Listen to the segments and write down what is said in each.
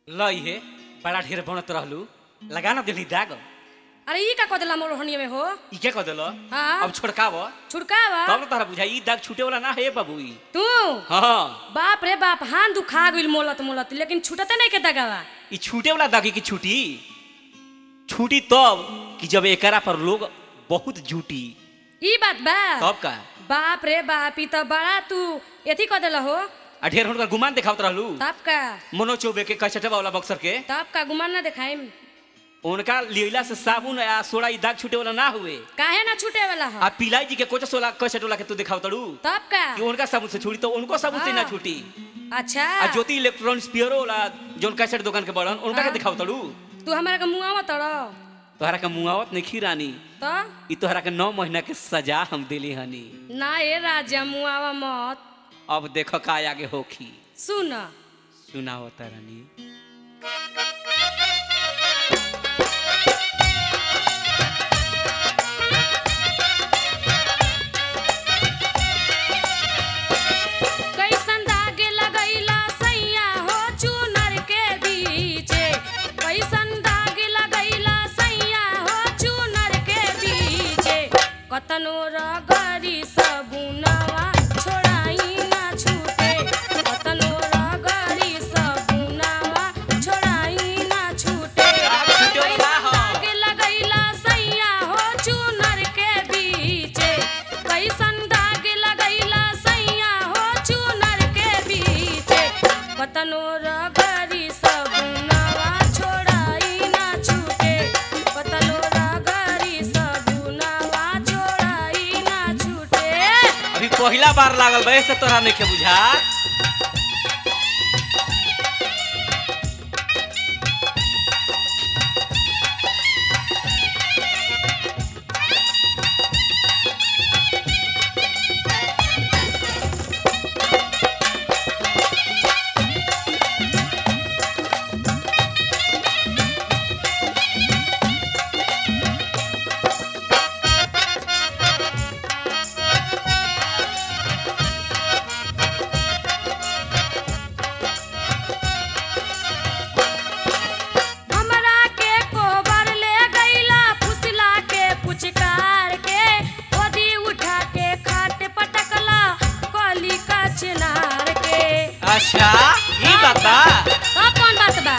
लई हे बड़ा ढेर बनत रहलू लगा ना दिली दाग अरे ई का कदला मोर हनिया में हो ई क्या कह देलो हाँ। अब छोड़काव छुड़कावा तब ना तारा बुझाई ई दाग छूटे वाला ना है बाबू ई तू हाँ बाप रे बाप हाथ दुखा गइल मोलत मोलत लेकिन छुटते नहीं के दगावा ई छूटे वाला दागी की छूटी छूटी तब कि जब एकरा पर लोग बहुत जूटी ई बात बा तब का बाप रे बाप ई तो बड़ा तू एथी कह देला हो आ ढेर हुनकर गुमान देखावत रहलू तब का मनो चौबे के कचटवा वाला बक्सर के तब का गुमान ना देखाइम उनका लीला से साबुन आ सोडा ई दाग छूटे वाला ना हुए काहे ना छूटे वाला हो आ पिलाई जी के कोचस वाला कचट वाला के तू दिखावतड़ू तब का कि उनका साबुन से छूटी तो उनको साबुन से ना हाँ। छूटी अच्छा आ ज्योति इलेक्ट्रॉनिक्स पियरो वाला जोन कैसेट दुकान के बड़न उनका के हाँ। दिखावतड़ू तू हमारा के मुआवा तड़ तोहरा के मुआवत नहीं खीरानी तो ई तोहरा के नौ महीना के सजा हम दिली हनी ना ए राजा मुआवा मत अब देखो का आगे होखी सुन सुनाओ तरनी कैसन दाग लगैला सैया हो चुनर के बीचे कैसन दाग लगैला सैया हो चुनर के बीचे कतनो रगरी सबुनवा छोड़ाई ना छूटे कतनो रगरी सबुनवा छोड़ाई ना छूटे दाग छूटे वाला कैसन हो। दाग लगैला सैया हो चुनर के बीचे कैसन दाग लगैला सैया हो चुनर के बीचे कतनो रगरी सबुनवा छोड़ाई ना छूटे कतनो रगरी सबुनवा छोड़ाई ना छूटे अभी पहला बार लागल बे से तोरा नहीं के बुझा हमरा के कोबर ले गईला फुसला के पुचकार के ओदी उठा के खाट पटकला कली का चिनार के अच्छा ई बात बा अब कौन बात बा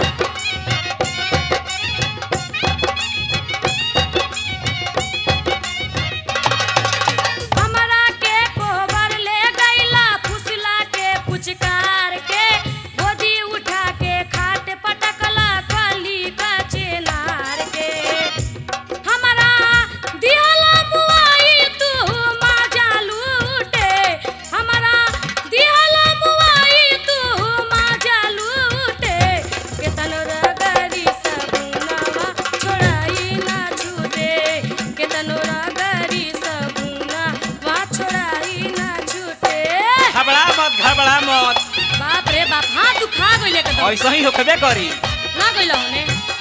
हमरा के कोबर ले गईला फुसला के पुचकार के गोदी उठा के खाट पटकला कली का चिनार के हमरा दिहला मुआई तू माजा लूटे हमरा दिहला मुआई तू माजा लूटे केतन रगरी सबुनवा छोड़ाई ना छूटे केतन रगरी सबुनवा छोड़ाई ना छूटे घबरा मत घबरा मत बाप रे बाप हाथ दुखा गइले एकदम ऐसा ही होखबे करी ना गइल होने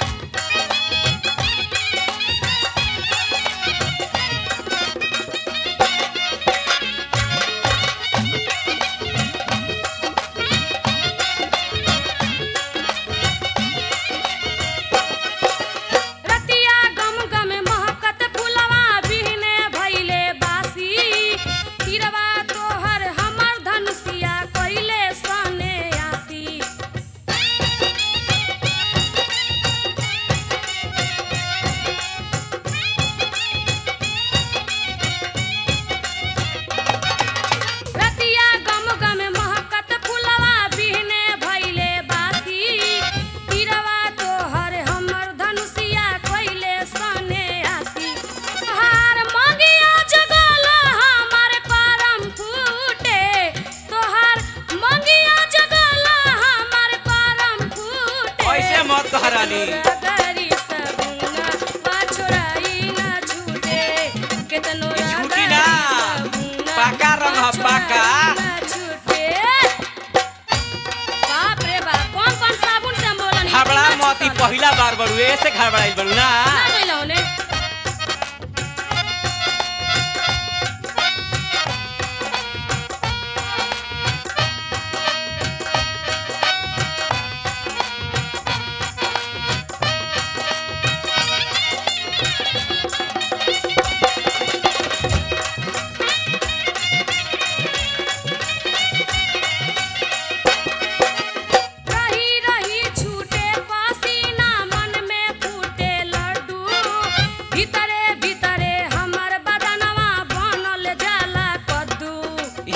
रतिया गम गम महकत फुलवा बिहने भइले बासी तिरवा तोहर हमर धनुषिया कइले सने आसी रतिया गम गम महकत फुलवा बिहने भइले बासी तिरवा तोहर हमर धनुषिया कइले सने आसी तोहार मंगिया जगल हमर करम फूटे तोहार मंगिया जगल हमर करम फूटे ऐसे मत कह रानी रगरी सबुना पाछोड़ाई ना छूटे केतनो ई छूटी रगरी ना। सबुना पाका रंग ह, पाका। पाछोड़ाई ना छूटे। बाप रे बाप कौन कौन साबुन से हम बोलन घबरा मत ई पहला बार बड़ू ऐसे घबराइल बड़ू ना ना गइल होने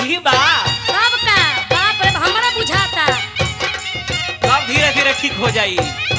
सही बा कब का बाप रे हमरा बुझाता सब धीरे धीरे ठीक हो जाई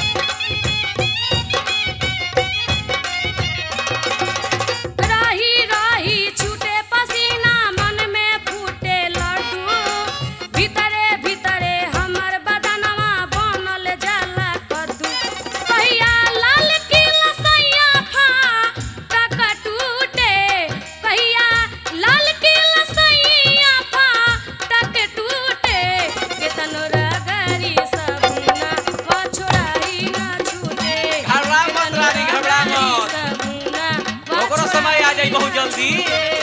रही रही छूटे पसीना मन में फूटे लड्डू भीतरे भीतरे हमर बदनवा बनल जाला कद्दू कहिया लाल की लसैया फा टक टूटे कहिया लाल की लसैया फा टक टूटे केतन रगरी सबुना पछोड़ाई ना छूटे घबरा मत रानी, घबरा मत। सबुना ओकरो समय आ जाई बहुत जल्दी छूटे